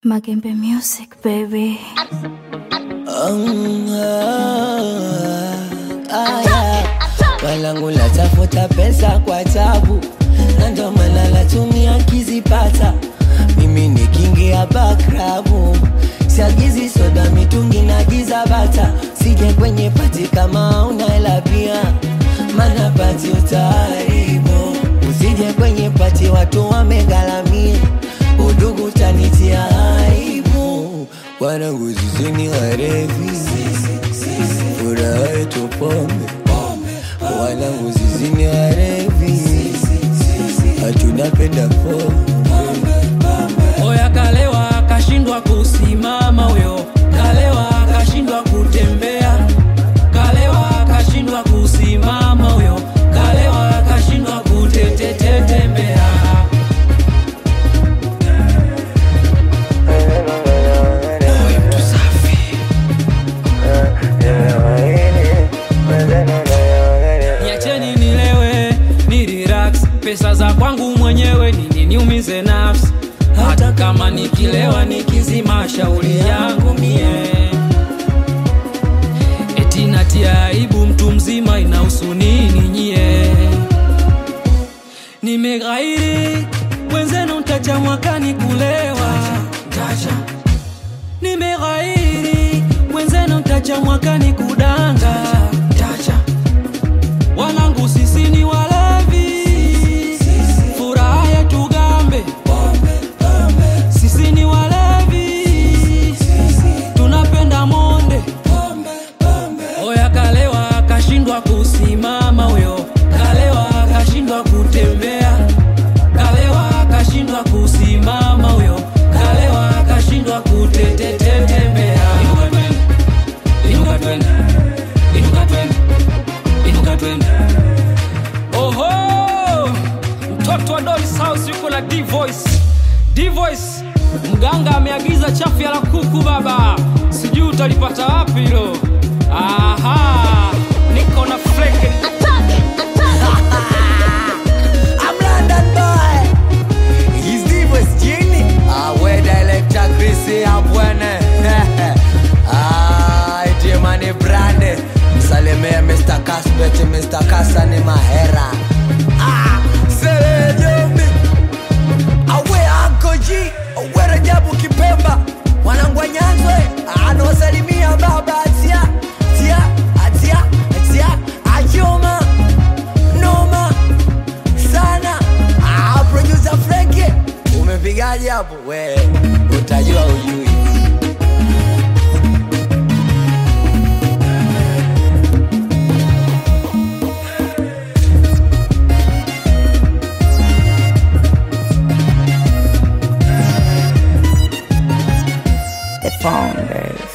Magembe Music, baby. Um, ah, ah, yeah. Walangu natafuta pesa kwa tabu, na ndo maana natumia kizipata. Mimi nikiingia bakrabu, siagizi soda, mitungi na giza bata. Sije kwenye pati kama una hela pia, mana pati utaharibu. Usije kwenye pati watu wamegalamia, udugu tanitia aibu. Wanangu zizini warevi, furaha yetu pombe. Wanangu zizini warevi, hatunapenda pombe. Oya kalewa akashindwa kusimama huyo, kalewa akashindwa kutembea, kalewa akashindwa kusimama huyo, kalewa akashindwa kutetetetembea. Niacheni nilewe, ni relax, pesa za kwangu mwenyewe nini niumize nafsi, hata kama nikilewa nikizima shauri yangu mie, eti natia aibu mtu mzima, inahusu nini nyie? Nimeghairi mwenzenu, ntacha mwakani kulewa, ntacha nimeghairi mwenzenu, ntacha mwakani kudanga, ntacha wanangu sisi ni walevi, furaha yetu gambe, sisi ni walevi, tunapenda monde. Oya kalewa akashindwa kusimama huyo, kalewa akashindwa kutembea, kalewa akashindwa kusimama huyo, kalewa akashindwa kutetetetembea. Inuka twende, inuka twende, inuka twende. Oho, mtoto wa Dolls House yuko na D-Voice. D-Voice, mganga ameagiza chafya la kuku baba, sijui utalipata wapi hilo. Aha, niko na flake I'm London boy. He's the West Genie. Ah, where director Chrissy Abwene. ah, iti mani brande. Msalimie Mr. Kasbet, Mr. Kasani Mahera. Ah, Sere Jombi. Awe Anko G. Awe Rajabu Kipemba. Wanangu wa Nyanzwe. Anawasalimia baba atia. Tia, atia, atia. Ajoma. Noma sana ah, producer Frankie umepigaje hapo we utajua ujui The Founders.